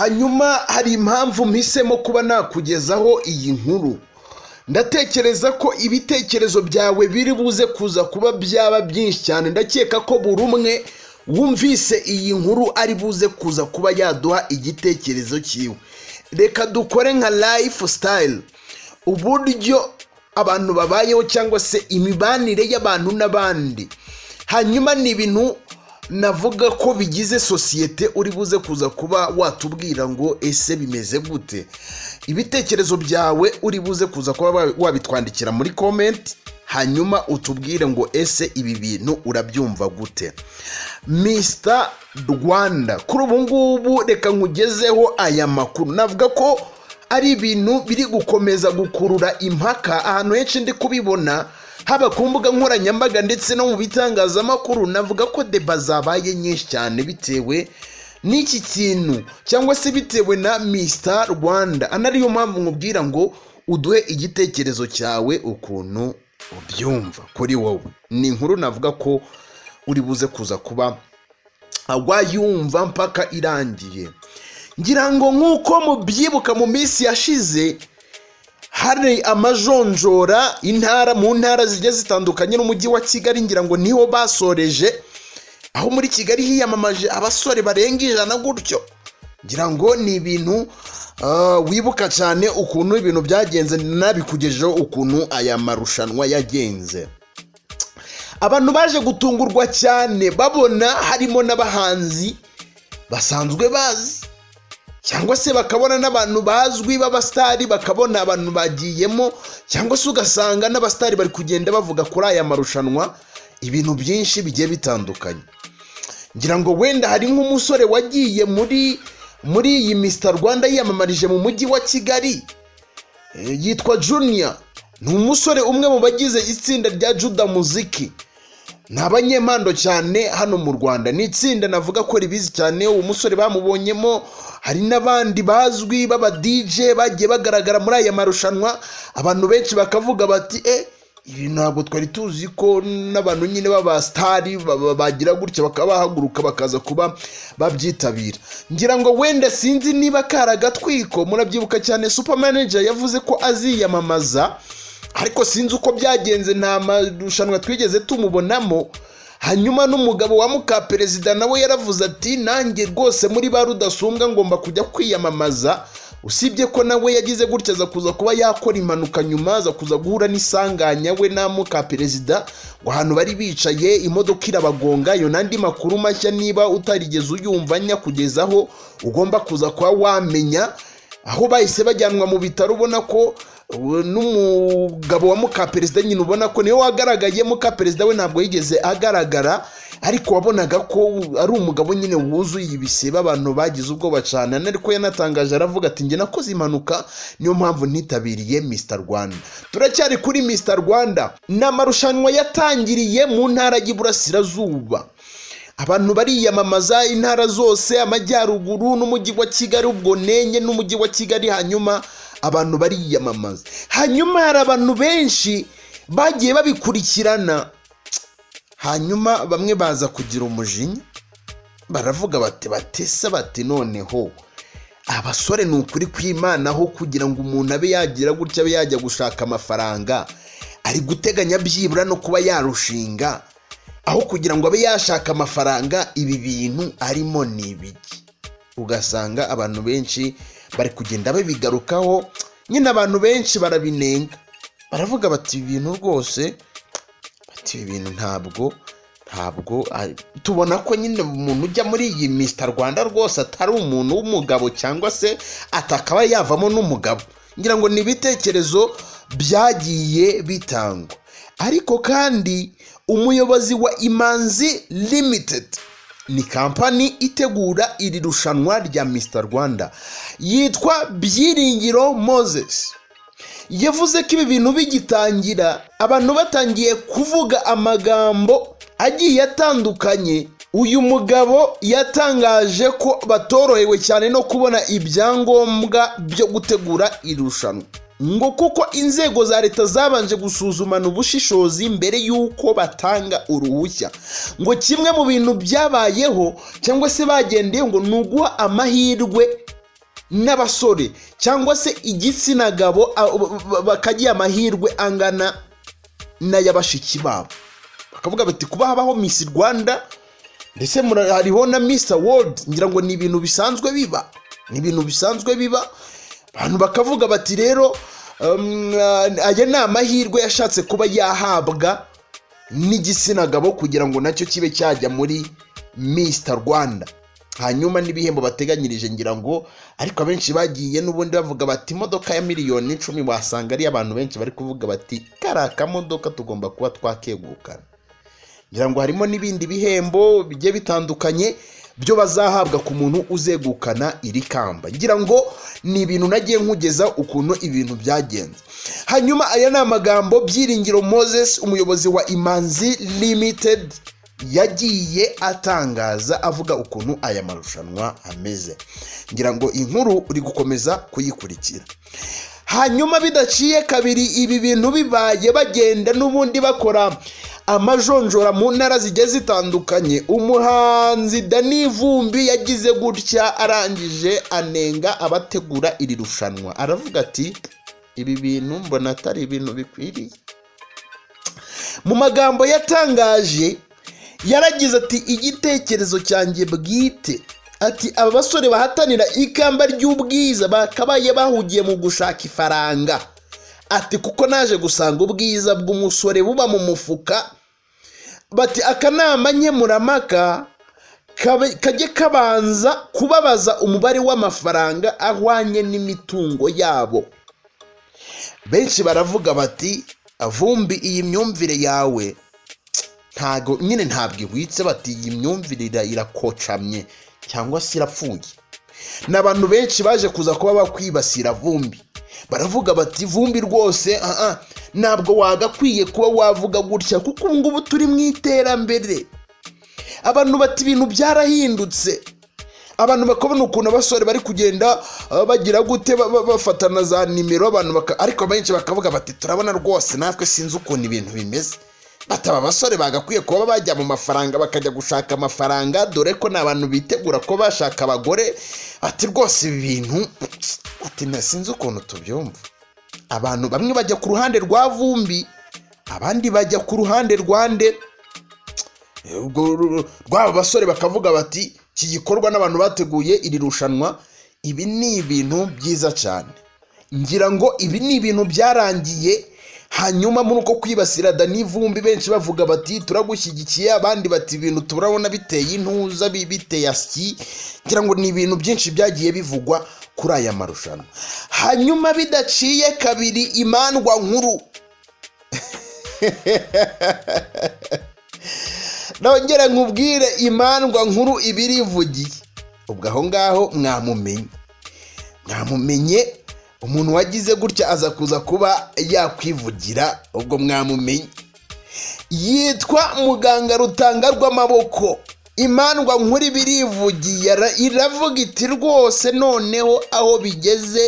hanyuma hari impamvu mpisemo kuba nakugezaho iyi nkuru ndatekereza ko ibitekerezo byawe biri buze kuza kuba byaba byinshi cyane ndakeka ko buri umwe wumvise iyi nkuru ari buze kuza kuba yaduha igitekerezo cyiwe reka dukore nka life style uburyo abantu babayeho cyangwa se imibanire y'abantu n'abandi hanyuma ni ibintu navuga ko bigize sosiyete uri buze kuza kuba watubwira ngo ese bimeze gute ibitekerezo byawe uri buze kuza kuba wabitwandikira muri komenti hanyuma utubwire ngo ese ibi bintu urabyumva gute misita rwanda kuri ubu ngubu reka nkugezeho aya makuru navuga ko ari ibintu biri gukomeza gukurura impaka ahantu henshi ndi kubibona haba ku mbuga nkoranyambaga ndetse no mu bitangazamakuru navuga ko deba zabaye nyinshi cyane bitewe n'iki kintu cyangwa se bitewe na misita rwanda anariyo mpamvu nkubwira ngo uduhe igitekerezo cyawe ukuntu ubyumva kuri wowe ni inkuru navuga ko uri buze kuza kuba wayumva mpaka irangiye ngira ngo nk'uko mubyibuka mu minsi yashize hari amajonjora intara mu ntara zigiye zitandukanye n'umujyi wa kigali ngira ngo niho basoreje aho muri kigali hiyamamaje abasore barenga ijana gutyo ngira ngo ni ibintu wibuka cyane ukuntu ibintu byagenze nabikugejeho ukuntu aya marushanwa yagenze abantu baje gutungurwa cyane babona harimo n'abahanzi basanzwe bazi cyangwa se bakabona n'abantu bazwi b'abasitari bakabona abantu bagiyemo cyangwa se ugasanga n'abasitari bari kugenda bavuga kuri aya marushanwa ibintu byinshi bigiye bitandukanye ngira ngo wenda hari nk'umusore wagiye muri muri iyi misita rwanda yiyamamarije mu mujyi wa kigali yitwa juniya ni umusore umwe mu bagize itsinda rya juda muziki ni abanyempando cyane hano mu rwanda ni itsinda navuga ko ribizi cyane uwo musore bamubonyemo hari n'abandi bazwi b'aba dj bagiye bagaragara muri aya marushanwa abantu benshi bakavuga bati e ibi ntabwo twari tuzi ko n'abantu nyine b'abasitari bagira gutya bakaba bahaguruka bakaza kuba babyitabira ngira ngo wenda sinzi niba karagatwiko murabyibuka cyane supamanager yavuze ko aziyamamaza ariko sinzi uko byagenze nta marushanwa twigeze tumubonamo hanyuma n'umugabo wa muka perezida nawe yaravuze ati nanjye rwose muri ba rudasumbwa ngomba kujya kwiyamamaza usibye ko nawe yagize gutya aza kuza kuba yakora impanuka nyuma aza kuza guhura n'isanganya we na muka perezida ngo ahantu bari bicaye imodoka irabagonga ayo n'andi makuru mashya niba utarigeze uyumva nya kugezaho ugomba kuza kuba wamenya aho bahise bajyanwa mu bitaro ubona ko n'umugabo wa muka perezida nyine ubona ko niwe wagaragaye muka perezida we ntabwo yigeze agaragara ariko wabonaga ko ari umugabo nyine wuzuye ibisebe abantu bagize ubwoba cyane ariko yanatangaje aravuga ati njye nakoze impanuka niyo mpamvu ntitabiriye misita rwanda turacyari kuri misita rwanda ni amarushanwa yatangiriye mu ntara y'iburasirazuba abantu bariyamamaza intara zose amajyaruguru n'umujyi wa kigali ubwo nenye n'umujyi wa kigali hanyuma abantu bariyamamaza hanyuma hari abantu benshi bagiye babikurikirana hanyuma bamwe baza kugira umujinya baravuga bati batesa bati noneho abasore ni ukuri kw'imanaho kugira ngo umuntu abe yagira gutya abe yajya gushaka amafaranga ari guteganya byibura no kuba yarushinga aho kugira ngo abe yashaka amafaranga ibi bintu arimo ni ibiki ugasanga abantu benshi bari kugenda babigarukaho nyine abantu benshi barabinenga baravuga bati ibi bintu rwose bati ibi bintu ntabwo ntabwo tubona ko nyine umuntu ujya muri iyi misita rwanda rwose atari umuntu w'umugabo cyangwa se atakaba yavamo n'umugabo ngira ngo ni ibitekerezo byagiye bitangwa ariko kandi umuyobozi wa imanzi limitedi ni kampani itegura iri rushanwa rya misita rwanda yitwa byiringiro moses yavuze ko ibi bintu bigitangira abantu batangiye kuvuga amagambo agiye atandukanye uyu mugabo yatangaje ko batorohewe cyane no kubona ibyangombwa byo gutegura irushanwa ngo kuko inzego za leta zabanje gusuzumana ubushishozi mbere y'uko batanga uruhushya ngo kimwe mu bintu byabayeho cyangwa se bagendeyeho ngo ni uguha amahirwe n'abasore cyangwa se igitsina gabo a- ba- ba- bakagira amahirwe angana n'aya bashiki babo bakavuga bati kuba habaho Miss Rwanda ndetse mura- hariho na Miss World ngira ngo ni ibintu bisanzwe biba ni ibintu bisanzwe biba abantu bakavuga bati rero um, aya ni amahirwe yashatse kuba yahabwa n'igitsina gabo kugira ngo nacyo kibe cyajya muri Mr Rwanda hanyuma n'ibihembo bateganyirije ngira ngo ariko abenshi bagiye n'ubundi bavuga bati imodoka ya miliyoni icumi wasanga ari abantu benshi bari kuvuga bati kari akamodoka tugomba kuba twakegukana ngira ngo harimo n'ibindi bihembo bigiye bitandukanye byo bazahabwa ku muntu uzegukana iri kamba ngira ngo ni ibintu nagiye nkugeza ukuntu ibintu byagenze hanyuma aya ni amagambo byiringiro moses umuyobozi wa imanzi limited yagiye atangaza avuga ukuntu aya marushanwa ameze ngira ngo inkuru uri gukomeza kuyikurikira hanyuma bidaciye kabiri ibi bintu bibaye bagenda n'ubundi bakora amajonjora mu ntara zigiye zitandukanye umuhanzi dani vumbi yagize gutya arangije anenga abategura iri rushanwa aravuga ati ibi bintu mbona atari ibintu bikwiriye mu magambo yatangaje yaragize ati igitekerezo cyanjye bwite ati aba basore bahatanira ikamba ry'ubwiza bakabaye bahugiye mu gushaka ifaranga ati kuko naje gusanga ubwiza bw'umusore buba mu mufuka bati akanama nkemurampaka kabe- kajye kabanza kubabaza umubare w'amafaranga ahwanye n'imitungo yabo benshi baravuga bati vumbi iyi myumvire yawe ntago nyine ntabwo ihwitse bati iyi myumvire ira- irakocamye cyangwa se irapfuye ni abantu benshi baje kuza kuba bakwibasira vumbi baravuga bati vumbi rwose ah, ah, ntabwo wagakwiye kuba wavuga gutya kuko ubu ngubu turi mu iterambere abantu bati ibintu byarahindutse abantu bakabona ukuntu abasore bari kugenda uh, bagira gute ba- ba- bafatana za nimero abantu baka- ariko benshi bakavuga bati turabona rwose natwe sinzi ukuntu ibintu bimeze bati aba basore bagakwiye kuba bajya mu mafaranga bakajya gushaka amafaranga dore ko ni abantu bitegura ko bashaka abagore ati rwose ibi bintu ati na sinzi ukuntu tubyumva abantu bamwe bajya ku ruhande rwa vumbi abandi bajya ku ruhande rwa nde ubwo ru- ru- rw'aba basore bakavuga bati iki gikorwa n'abantu bateguye iri rushanwa ibi ni ibintu byiza cyane ngira ngo ibi ni ibintu byarangiye hanyuma muri uko kwibasira dani vumbi benshi bavuga bati turagushyigikiye abandi bati ibintu turabona biteye intuza bi- biteye asyi ngira ngo ni ibintu byinshi byagiye bivugwa kuri aya marushanwa hanyuma bidaciye kabiri imandwa nkuru nongera nkubwire imandwa nkuru ibirivugiye ubwo aho ngaho mwamumenye mwamumenye umuntu wagize gutya aza kuza kuba yakwivugira ubwo mwamumenye yitwa muganga rutanga rw'amaboko imandwa nkuru ibirivugiye ara- iravuga iti rwose noneho aho bigeze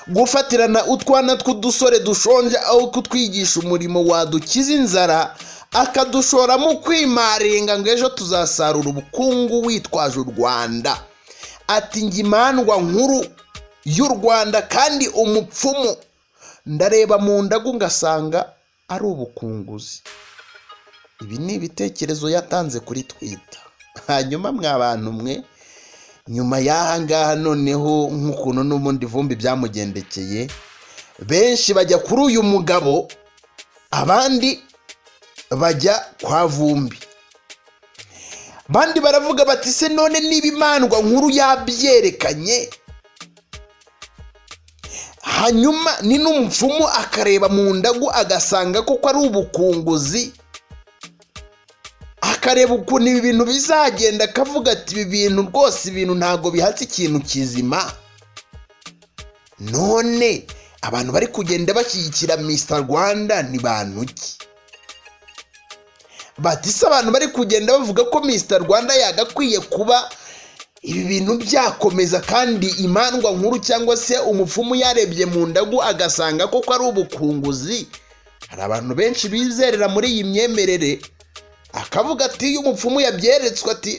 gufatirana utwana tw'udusore dushonje aho kutwigisha umurimo wadukiza inzara akadushora mu kwimaringa ngo ejo tuzasarura ubukungu witwaje u rwanda ati njye imandwa nkuru y'u rwanda kandi umupfumu ndareba mu ndagu ngasanga ari ubukunguzi ibi ni ibitekerezo yatanze kuri twita hanyuma mwa bantu mwe nyuma y'aha ngaha noneho nk'ukuntu n'ubundi vumbi byamugendekeye benshi bajya kuri uyu mugabo abandi bajya kwa vumbi abandi baravuga bati se none niba imandwa nkuru yabyerekanye hanyuma ni n'umupfumu akareba mu ndagu agasanga koko ari ubukunguzi akareba ukuntu ibi bintu bizagenda akavuga ati ibi bintu rwose ibintu ntabwo bihatse ikintu kizima none abantu bari kugenda bashyigikira Mr Rwanda ni bantu ki bati se abantu bari kugenda bavuga ko Mr Rwanda yagakwiye kuba ibi bintu byakomeza kandi imandwa nkuru cyangwa se umupfumu yarebye mu ndagu agasanga koko ari ubukunguzi hari abantu benshi bizerera muri iyi myemerere akavuga ati iyo umupfumu yabyeretswe ati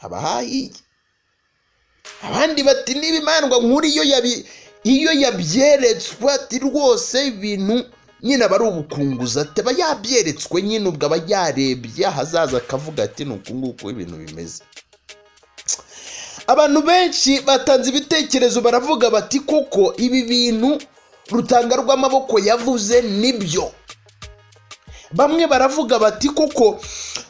haba hahiye abandi bati n'ibimandwa nkuru iyo yabi iyo yabyeretswe ati rwose ibintu nyine aba ari ubukunguzi ati aba yabyeretswe nyine ubwo aba yarebye ahazaza akavuga ati ni uku nguku ibintu bimeze abantu benshi batanze ibitekerezo baravuga bati koko ibi bintu rutanga rw'amaboko yavuze nibyo bamwe baravuga bati koko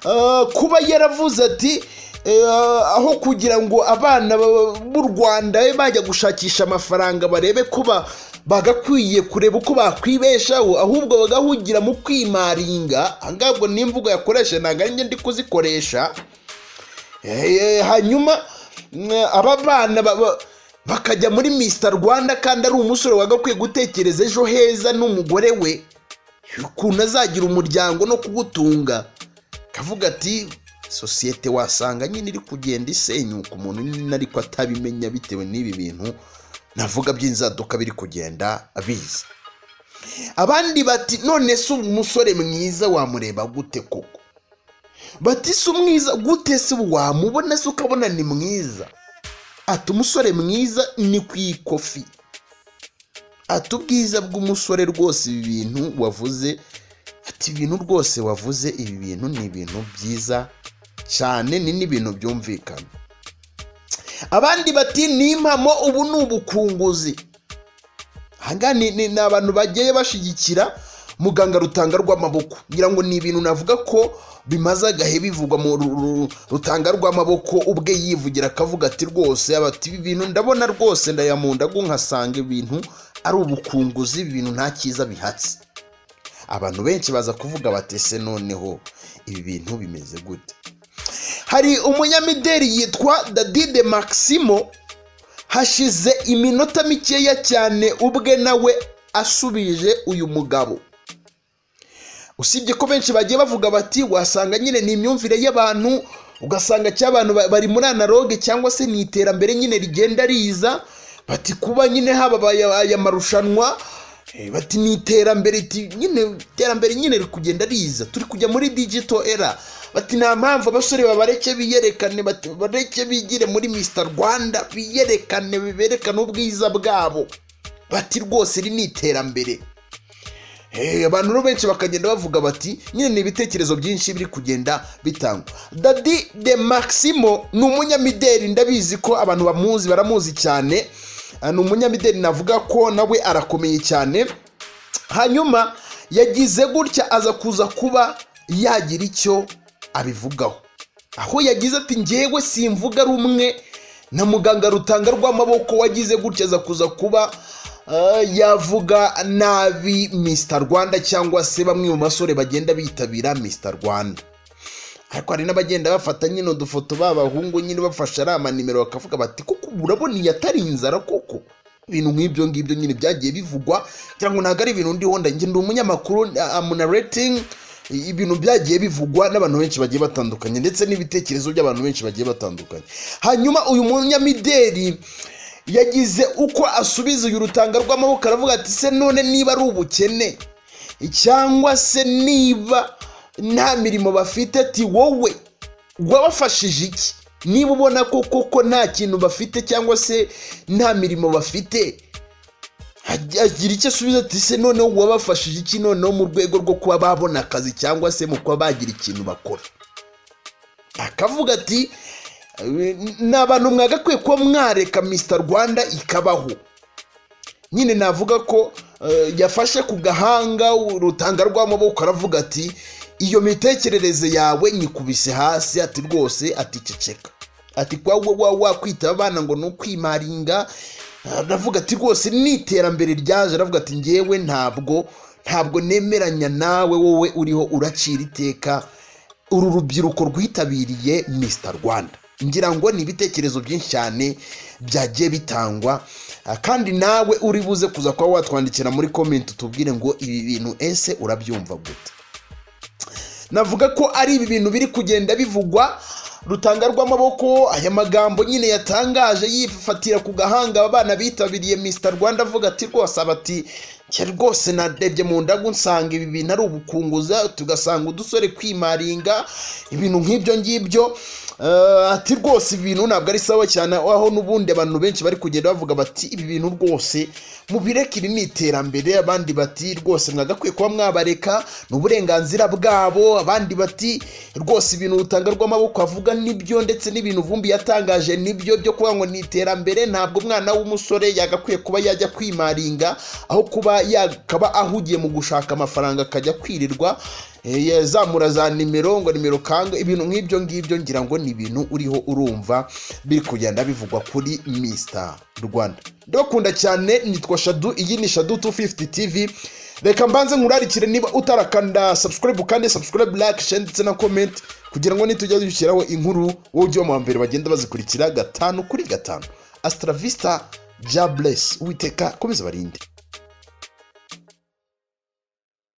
eh, kuba yaravuze ati eh, aho kugira ngo abana ba- b'u rwanda babe bajya gushakisha amafaranga barebe ko ba- bagakwiye kureba uko bakwibeshaho ahubwo bagahugira mu kwimaringa ahangabwo n'imvugo yakoresha ntabwo ari njye ndi kuzikoresha Eh, hanyuma mm, aba bana ba- ba- bakajya muri Mr rwanda kandi ari umusore wagakwiye gutekereza ejo heza n'umugore we ukuntu azagira umuryango no kuwutunga akavuga ati sosiyete wasanga nyine iri kugenda isenyuka umuntu nyine ariko atabimenya bitewe n'ibi bintu navuga by'inzaduka biri kugenda biza abandi bati none se umusore mwiza wamureba gute koko bati si umwiza gute se wamubona se ukabona ni mwiza ati umusore mwiza ni ku ikofi ati ubwiza bw'umusore rwose ibi bintu wavuze ati ibintu rwose wavuze ibi bintu ni ibintu byiza cyane ni n'ibintu byumvikana abandi bati ni impamo ubu ni ubukunguzi ahangaha ni, ni, ni abantu bagiye bashyigikira muganga rutanga rw'amaboko ngira ngo ni ibintu navuga ko bimaze agahe bivugwa mu ru- ru- rutanga rw'amaboko ubwe yivugira akavuga ati rwose abati ibi bintu ndabona rwose ndayamunda nkasanga ibintu ari ubukunguzi ibi bintu nta cyiza bihatse abantu benshi baza kuvuga bati se noneho ibi bintu bimeze gute hari umunyamideli yitwa dadide maximo hashize iminota mikeya cyane ubwe nawe asubije uyu mugabo usibye ko benshi bagiye bavuga bati wasanga nyine ni imyumvire y'abantu ugasanga cy'abantu ba- bari muri analoge cyangwa se ni iterambere nyine rigenda riza bati kuba nyine hababaye aya marushanwa eh, bati ni iterambere ti- nyine iterambere nyine riri kugenda riza turi kujya muri digital era bati nta mpamvu abasore babareke biyerekane bati bareke bigire muri Mr Rwanda biyerekane berekane ubwiza bwabo bati rwose iri ni iterambere Eh, abantu rero benshi bakagenda bavuga bati nyine ni ibitekerezo byinshi biri kugenda bitangwa dadi de maximo ni umunyamideli ndabizi ko abantu bamuzi baramuzi cyane Ah, ni umunyamideli navuga ko nawe arakomeye cyane hanyuma yagize gutya aza kuza kuba yagira icyo abivugaho aho yagize ati ngewe simvuga rumwe na muganga rutanga rw'amaboko wagize gutya aza kuza kuba eh, yavuga nabi Mr Rwanda cyangwa se bamwe mu basore bagenda bitabira Mr Rwanda ariko hari n'abagenda bafata nyine udufoto b'abahungu nyine bafashe ari amanimero bakavuga bati kuko urabona iyi atari inzara koko ibintu nk'ibyo ngibyo nyine byagiye bivugwa kugira ngo ntabwo ari ibintu ndihonda njye ndi umunyamakuru amunaretingi ibintu byagiye bivugwa n'abantu benshi bagiye batandukanye ndetse n'ibitekerezo by'abantu benshi bagiye batandukanye hanyuma uyu munyamideli yagize uko asubiza uyu rutanga rw'amaboko aravuga ati se none niba ari ubukene cyangwa se niba nta mirimo bafite ati wowe wabafashije iki niba ubona ko koko nta kintu bafite cyangwa se nta mirimo bafite Ag- agira icyo asubiza ati se noneho wabafashije iki noneho mu rwego rwo kuba babona akazi cyangwa se mu kuba bagira ikintu bakora akavuga ati "Eh, ni abantu mwagakwiye kuba mwareka Mr rwanda ikabaho nyine navuga ko eh, yafashe ku gahanga urutanga rw'amaboko aravuga ati iyo mitekerereze yawe nyikubise hasi ati rwose ati ceceka ati kwa wa wa wakwita abana ngo ni ukwimaringa aravuga ati rwose ni iterambere ryaje aravuga ati ngewe ntabwo ntabwo nemeranya nawe wowe uriho uracira iteka uru rubyiruko rwitabiriye Mr Rwanda ngira ngo ni ibitekerezo byinshi cyane byagiye bitangwa Ah, kandi nawe uri buze kuza kuba watwandikira muri komenti utubwire ngo ibi bintu ese urabyumva gute navuga ko ari ibi bintu biri kugenda bivugwa rutanga rw'amaboko aya magambo nyine yatangaje yifatira ku gahanga abana bitabiriye Mr Rwanda avuga ati rwose abati njye rwose narebye mu ndagu nsanga ibi bintu ari ubukunguza tugasanga udusore kwimaringa ibintu nk'ibyo ngibyo Eh, ati rwose ibintu ntabwo ari sawa cyane aho n'ubundi abantu benshi bari kugenda bavuga bati ibi bintu rwose mubireke iri ni iterambere abandi bati rwose mwagakwiye kuba mwabareka ni uburenganzira bwabo abandi bati rwose ibintu Rutanga rw'amaboko avuga nibyo ndetse n'ibintu Vumbi yatangaje nibyo byo kuba ngo ni iterambere ntabwo umwana w'umusore yagakwiye kuba yajya kwimaringa aho kuba yakaba ahugiye mu gushaka amafaranga akajya kwirirwa eh, yazamura za nimero ngo nimero kanga ibintu nk'ibyo ngibyo ngira ngo ni ibintu uriho urumva biri kugenda bivugwa kuri Mr Rwanda ndakunda cyane nitwa Shadu iyi ni Shadu 250 TV reka mbanze nkurarikire niba utarakanda subscribe kandi subscribe like share ndetse na comment kugira ngo nitujya dushyiraho inkuru wowe ujye mu mbere bagenda bazikurikira gatanu kuri gatanu Astra Vista Jobless Uwiteka komeza barinde